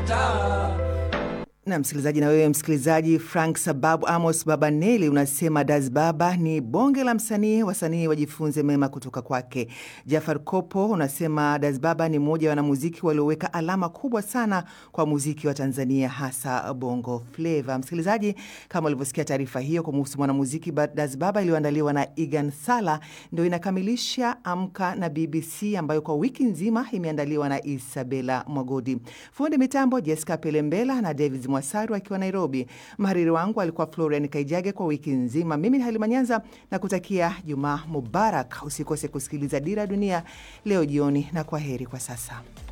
taa na msikilizaji, na wewe msikilizaji, Frank Sababu Amos Babaneli unasema Das Baba ni bonge la msanii, wasanii wajifunze mema kutoka kwake. Jafar Kopo unasema Das Baba ni mmoja wa wanamuziki walioweka alama kubwa sana kwa muziki wa Tanzania, hasa bongo fleva. Msikilizaji, kama ulivyosikia taarifa hiyo kumuhusu mwanamuziki Das Baba iliyoandaliwa na Igan Sala, ndio inakamilisha Amka na BBC ambayo kwa wiki nzima imeandaliwa na Isabela Mwagodi, fundi mitambo Jessica Pelembela na David Mwasaru akiwa Nairobi. Mhariri wangu alikuwa Florian Kaijage kwa wiki nzima. Mimi ni Halima Nyanza na kutakia Jumaa Mubarak. Usikose kusikiliza Dira Dunia leo jioni, na kwa heri kwa sasa.